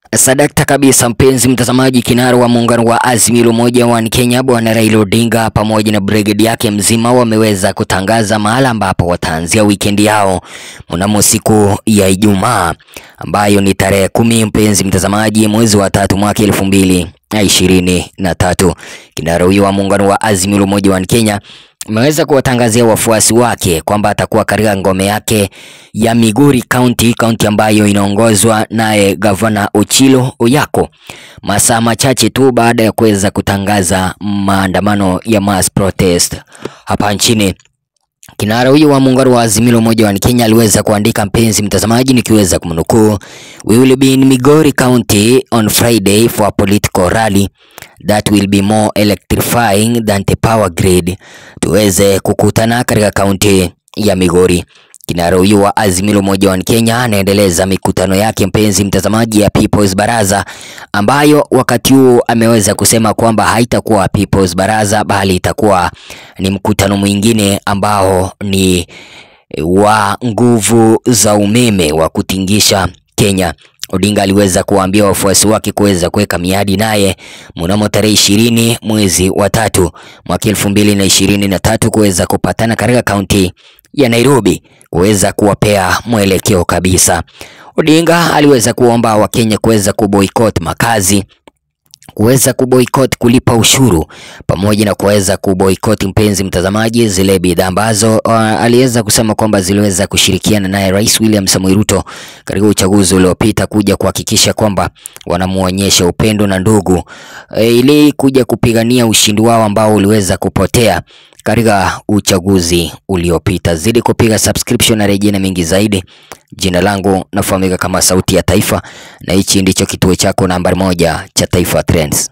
Sadakta kabisa mpenzi mtazamaji, kinara wa muungano wa Azimio la Umoja wa Kenya Bwana Raila Odinga pamoja na brigade yake mzima wameweza kutangaza mahala ambapo wataanzia wikendi yao mnamo siku ya Ijumaa ambayo ni tarehe kumi, mpenzi mtazamaji, mwezi wa tatu mwaka elfu mbili na ishirini na tatu. Kinara huyo wa muungano wa Azimio la Umoja wa Kenya ameweza kuwatangazia wafuasi wake kwamba atakuwa katika ngome yake ya Migori County, kaunti ambayo inaongozwa naye gavana Ochilo Oyako, masaa machache tu baada ya kuweza kutangaza maandamano ya mass protest hapa nchini. Kinara huyo wa muungano wa Azimio la Umoja wa Kenya aliweza kuandika, mpenzi mtazamaji, nikiweza kumnukuu, we will be in Migori County on Friday for a political rally that will be more electrifying than the power grid. Tuweze kukutana katika kaunti ya Migori. Kinara huyo wa Azimio la Umoja wa Kenya anaendeleza mikutano yake, mpenzi mtazamaji, ya People's Baraza ambayo wakati huo ameweza kusema kwamba haitakuwa People's Baraza bali itakuwa ni mkutano mwingine ambao ni wa nguvu za umeme wa kutingisha Kenya. Odinga aliweza kuwaambia wafuasi wake kuweza kuweka miadi naye mnamo tarehe ishirini mwezi wa tatu mwaka elfu mbili na ishirini na tatu kuweza kupatana katika kaunti ya Nairobi kuweza kuwapea mwelekeo kabisa. Odinga aliweza kuomba Wakenya kuweza kuboycott makazi kuweza kuboycott kulipa ushuru pamoja na kuweza kuboycott, mpenzi mtazamaji, zile bidhaa ambazo uh, aliweza kusema kwamba ziliweza kushirikiana naye Rais William Samoei Ruto katika uchaguzi uliopita kuja kuhakikisha kwamba wanamuonyesha upendo na ndugu e, ili kuja kupigania ushindi wao ambao uliweza kupotea katika uchaguzi uliopita. Zidi kupiga subscription na rejea na mengi zaidi. Jina langu nafahamika kama Sauti ya Taifa na hichi ndicho kituo chako nambari moja cha Taifa Trends.